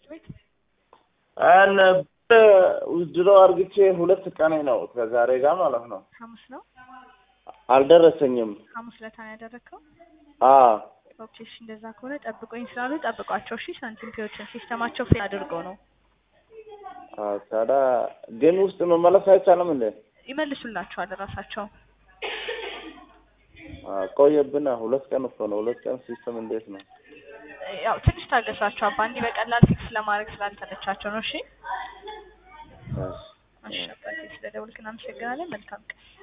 ቤት? አን ውድሮ አርግቼ ሁለት ቀኔ ነው ከዛሬ ጋር ማለት ነው። ሐሙስ ነው አልደረሰኝም። ሐሙስ ለታ ነው ያደረግከው? አ ኦኬ እሺ፣ እንደዛ ከሆነ ጠብቆኝ ስላሉ ጠብቋቸው። እሺ ሳንቲም ፒዎችን ሲስተማቸው ፌል አድርገው ነው አ ታዲያ ግን ውስጥ መመለስ አይቻልም እንዴ? ይመልሱላቸዋል ራሳቸው። አ ቆየብና ሁለት ቀን እኮ ነው። ሁለት ቀን ሲስተም እንዴት ነው? ያው ትንሽ ታገሷቸው አባ፣ እንዲህ በቀላል ፊክስ ለማድረግ ስላልተመቻቸው ነው። እሺ እሺ። እሺ አባቴ፣ ስለደወልክ እናመሰግናለን። መልካም ቀን